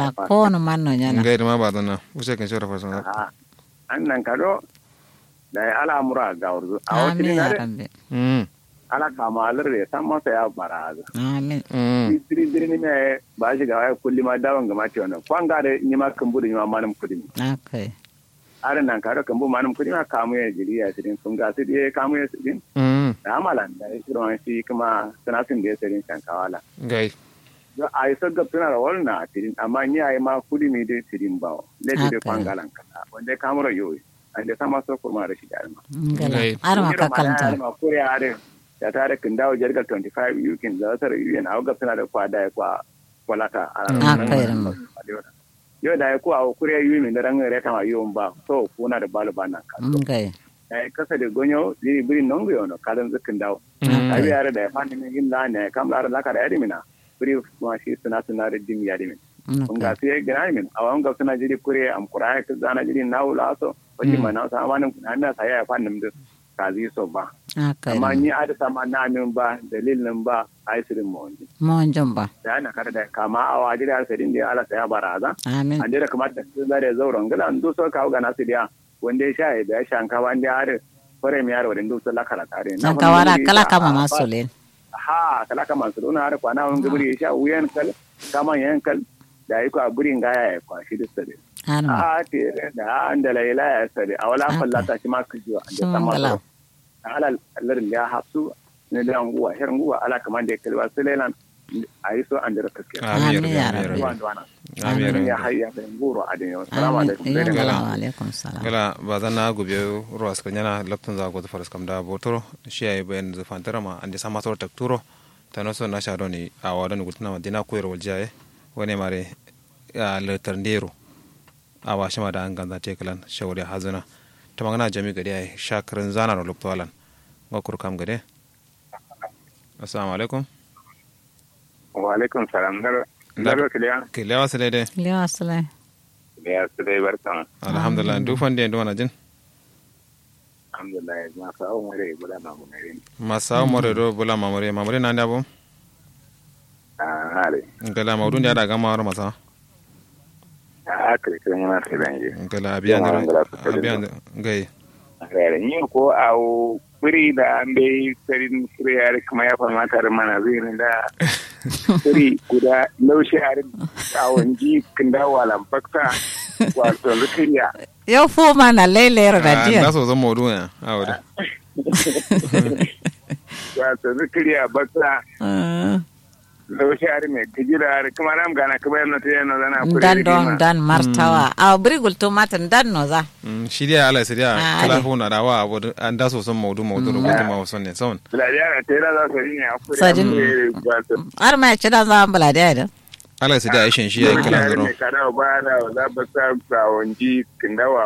a ko no man no nyana ngai ma ba dana use kan shora fasan Ah, an nan kado da ya al'amura ga urzu a wasu amin ya ne rabbi mm ala kama alar da san masa ya bara azu amin mm diri diri ni me ba shi ga wai kulli ma dawon ga mati wannan kwan ga da ni ma kan budu ni ma manum kudi akai are nan kado kan bu manum kudi ma kamu ya jiri ya sidin sun ga sidi ya kamu ya sidin mm da amalan da ya shirin shi kuma sanasin da ya sidin kan kawala ngai Yo, a yi sagga tuna da wannan a tidin amma ni a yi ma kudi mi dai tidin ba le de Okay. kwan galan kasa wanda ya kamura yoyi ande sama so kurma da shi da alma ngala Ngai. arma ka kalanta ma kore are ya tare kin dawo jargal 25 yukin da sar yuyen a ga tana da kwada ya kwa walata a Ah, kai ran. yo da ya ku a kure yuyi min da ran re kama yuyin ba so kuna da balu bana ka ngai eh kasa da gonyo diri biri nongo yono kadan zikin dawo Mm. abi yare da ya fani min yin la ne kam la la ka da yadimina biri ma shi suna suna da dim yadimin kun ga sai gina min a wani ga suna jiri kure am kurai ka zana jiri na wula so wani ma na sa amanin kuna na sa ya fannin da ka zi so ba akai amma ni a da sama na min ba dalilin ba ai sirin mu wani mon jomba da na kada da kama a wa jiri alsarin da ala saya baraza amin an jira kamar da su zare zauren gila an so kawo ga nasu dia wanda ya sha ya da ya shanka wanda ya har fare mi yaro wadin dusa lakara tare san kawara kala kama masolen ha kala kama su dona har kwana wani gabiri ya sha wuyan kal kama yan kal da yi kwa burin gaya ya kwashi da sare arma a te da an da laila ya sare a wala fallata shi ma kaji wa da Sun sama gala. so ala larin ya hafsu ne da nguwa her nguwa ala kaman da kalwa su lailan a yi so an da kaske amir Amin ya amir rabbi. ruwan duwana amir ya hayya da nguro a dinyo salamu amin alaikum yo Sai dai Gala. wa alaikum salam gala ba zan na gobe ruwa suka yana laptun za go faras kam da botoro shi ayi bayan da fantara ma ande sama tor tak turo tano so na shado ni a wado ni gutna ma dina koyar waljaye wani mare ya letar ndero a wa shima da an ganza te kalan shawari hazuna ta magana jami gade ai shakarin zana no lokto alan ngokur kam gade assalamu alaikum wa alaikum salam dar Dar- dar kiliya ke lewa sele de lewa sala ya su dai barkan alhamdulillah du fande ndo wana jin alhamdulillah ma sa o mare bula ma mu ne masa more do bula mamare mamare na ndabo ah hare ngala mawdun ya da gama war masa a akre kan yana sai dan yi ngala abiyan Yawa, ngala su kadi abiyan gai hare ni ko a o kuri da an bai sarin kuri yare kuma ya famata da mana zai ne da kuri guda laushi yare a wanji kin da walan bakta wato zikiriya yo fu mana lelero da da dia so zan mawdun ya awada wato zikiriya bakta Ah, laushi yare mai gajira yare kuma nam gana kuma yana ta yana zana kuri dan don dan martawa a brigul to matan dan no za shi dai ala sai Ah, dai kala ale. hu na dawa abu an da so san mawdun mawdun ko ma wasan ne son Biladiya ta yi za su yi ne a kuri Sadin. wato har ma ci dan za bala da da ala sai dai aishin shi yayi kala zaro kada ba da za ba sa ga wanji kindawa